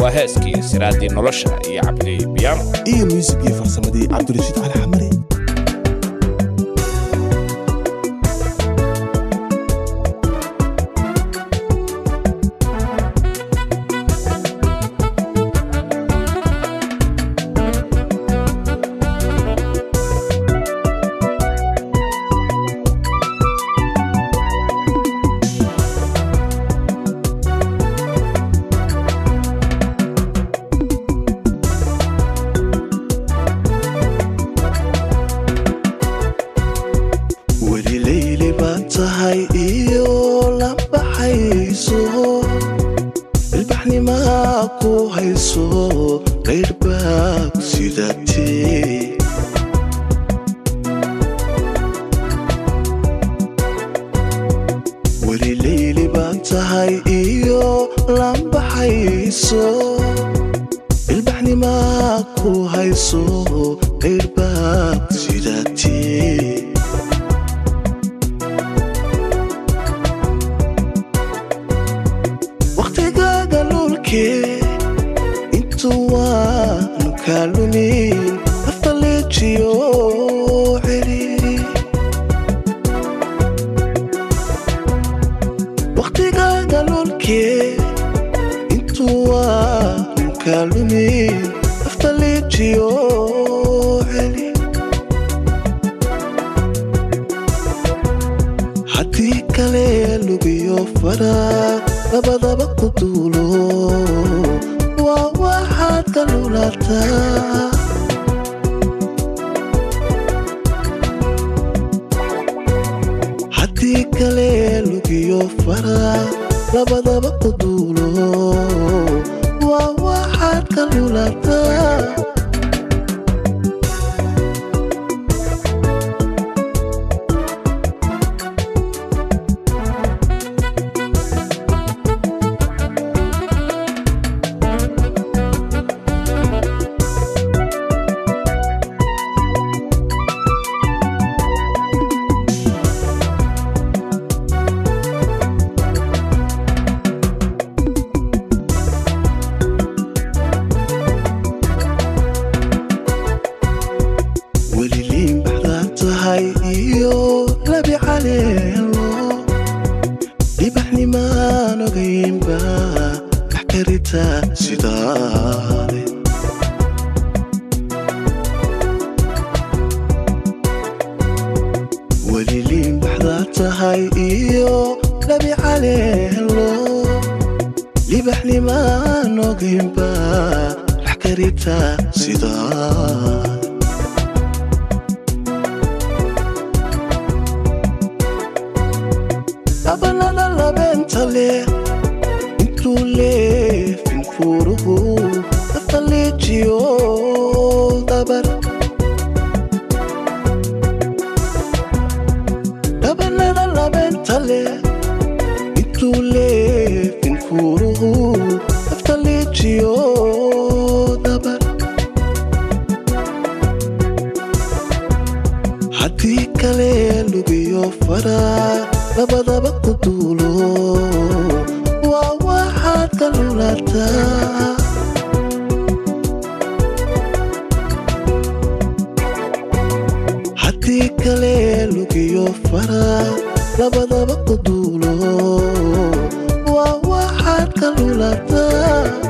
waa heeskii siraaddii nolosha iyo cabdi biyaano iyo muusigii farsamadii cabdirashiid cali xamare weli leyli baad tahay iyo la baxayso ilbaxnimaa ku hayso qayrbaag sidatee weli leyli baad tahay iyo la baxayso ilbaxnimaa ku hayso qayrbaag sidatee wakhtigaaga lulkee intuu waanu kaa lumin afaleejiyo celi wakhtigaaga lulkee intuu waanu kaa lumin afaleejiyo celi haddii kale lugiyo faraag labadaba ku duulo waa waxaad ka lulataa haddii kale lugiyo faraag labadaba ku duulo waa waxaad ka lulataa weli liin baxdaad tahay iyo labi caleelo dhibaxnimaan ogaynba wax karita sidaale weli liin baxdaad tahay iyo labi caleelo dhibaxnimaan ogaynba wax karita sidaale abanada labeenta leh intuu leefin furuhu afaleejiyo dabar dhabanada labeenta leh intuu leefin furuhu afaleejiyo dabar haddii kale lugiyo faraa labadaba ku duulo waa waxaad ka lulataa haddii kale lugiyo faraa labadaba ku duulo waa waxaad ka lulataa